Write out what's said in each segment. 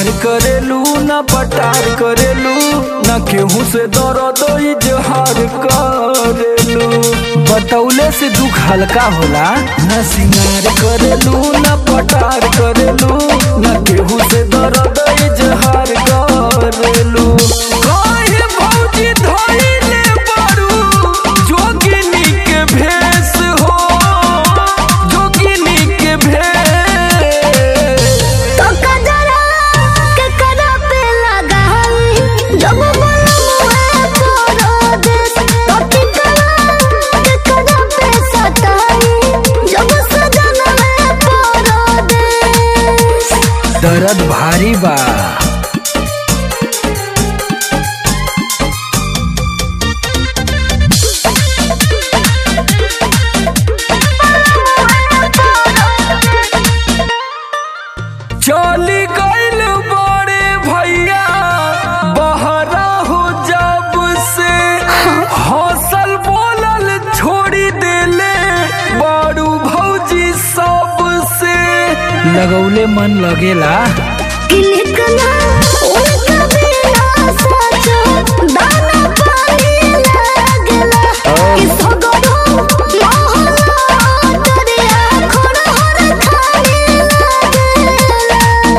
सिंगार करेलू न पटार करेलू न केहू से दर्द इजहार करेलू बतौले से दुख हल्का होला न सिंगार करेलू न पटार करेलू न केहू से दर्द इजहार करेलू काहे भौजी धइले बारू जोगिनी के भेष हो जोगिनी के भेष तो कजरा के करा पे लगाई जब बोलमुए तोरो देश तो टिकरा के करा पे सताई जब सजनवे तोरो देश दर्द भारी बा चली गइल बड़े भैया बहरा हो जब से हौसल बोलल छोड़ी देले बारू भौजी सब से लगौले मन लगेला किलिकना उनका बिना सचो दाना पानी लागला कि सगरो मोहला दरिया खड़हर खाली लागला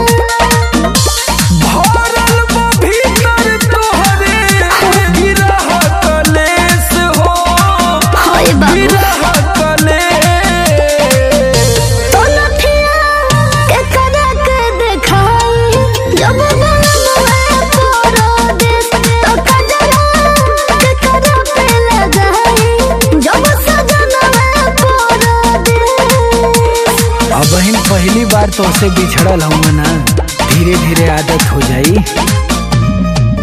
भरल बा भीतर तोहरे गिरह कलेस हो हाय बाबू गिरह कलेस तो लठिया के करा के देखाई जब बनमुए तोरो देश तो कजरा के करा पे लगाई जब सजनवे तोरो देश अब बहन पहली बार तो से बिछड़ल हूँ ना धीरे धीरे आदत हो जाई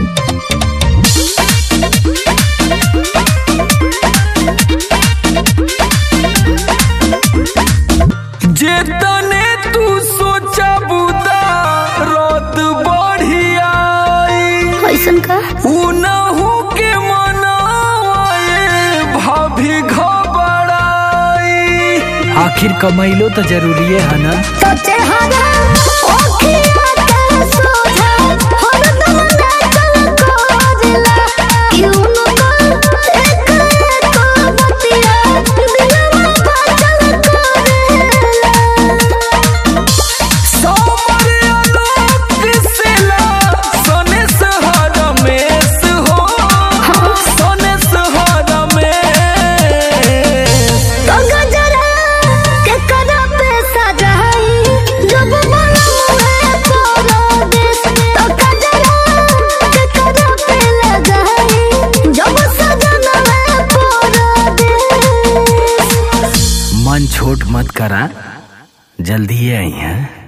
जेतने तू सोचा बुदा रात बढ़िया कैसन का उनहु के मनाए भाभी घबराई आखिर कमैलो तो जरूरी है ना तो चेहरा ओखिया के सोझा हरदम नाचल कोजला क्यों न एक एक बतिया दिलवा बाचल कोरेला सोमर आलोक सिला सोने सहारा मेस हो सोने सहारा मेस तो गजरा के करा पे सजाई जब बनमुए तोरो देश तो गजरा के करा पे लगाई जब सजनवे तोरो देश मन छोट मत करा जल्दी आई हैं